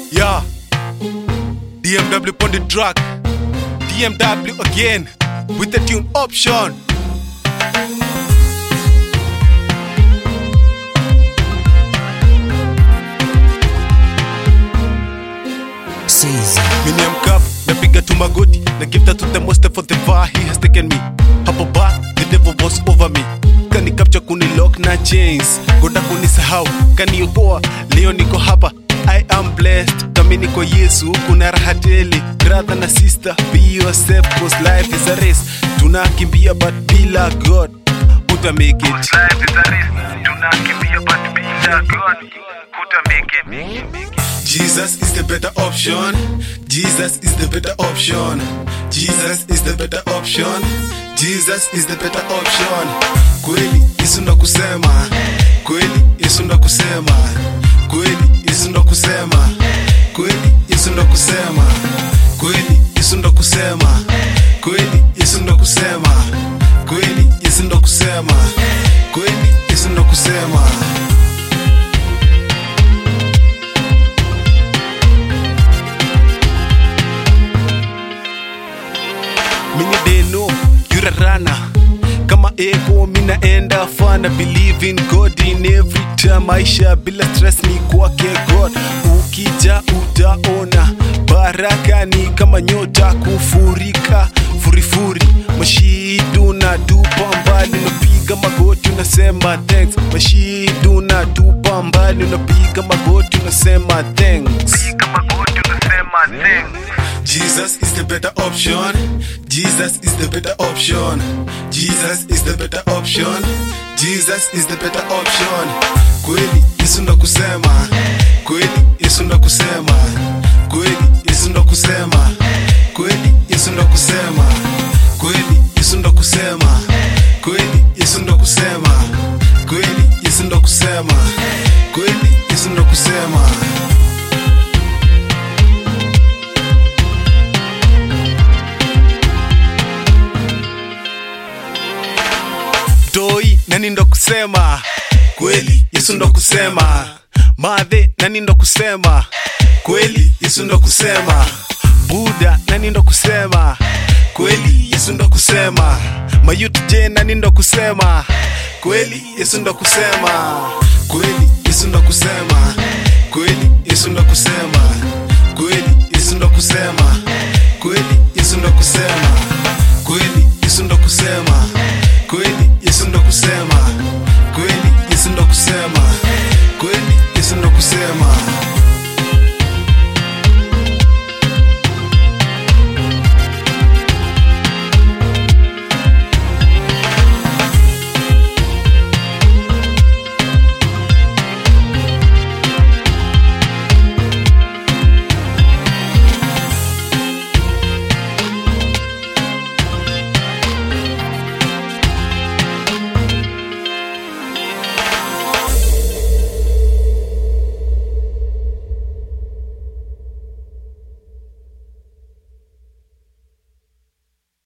Yeah. DMW on the track. DMW again with the tune option. Caesar. Mini mkap napiga tu magoti na give that to the most for the far he has taken me hapo ba the devil was over me kani capture kuni lock na chains goda kunisahau kaniokoa leo niko hapa I am blessed kami niko Yesu kuna raha tele brother na sister be yourself cause life is a race tunakimbia but bila God uta make it Life is a risk. Tunakimbia but bila God. Huta make it. Jesus is the better option. Jesus is the better option. Jesus is the better option. Jesus is the better option. Kweli Yesu ndo kusema. Kweli Yesu ndo kusema. Kweli Yesu ndo kusema. Kweli Yesu ndo kusema. Kweli Yesu ndo kusema. Kweli Yesu ndo kusema. Kweli Yesu ndo kusema. Kweli Yesu ndo kusema. Mini deno, you're a runner. Kama ego minaenda fana believe in God in every time maisha bila stress ni kwake God ukija utaona baraka ni kama nyota kufurika furifuri mashidu na tupa mbali unapiga magoti unasema thanks mashidu na tupa mbali unapiga magoti unasema thanks Kama God unasema thanks. Jesus is the better option. Jesus is the better option. Jesus is the better option. Jesus is the better option. Kweli Yesu ndo kusema. Kweli Yesu ndo kusema. Kweli Yesu ndo kusema. Kweli Yesu ndo kusema. Kweli Yesu ndo kusema. Kweli Yesu ndo kusema. Kweli Yesu ndo kusema. Kweli Yesu ndo kusema. toi nani ndo kusema kweli yesu ndo kusema madhe nani ndo kusema kweli yesu ndo kusema buda nani ndo kusema kweli yesu ndo kusema mayut je nani ndo kusema kweli yesu ndo kusema kweli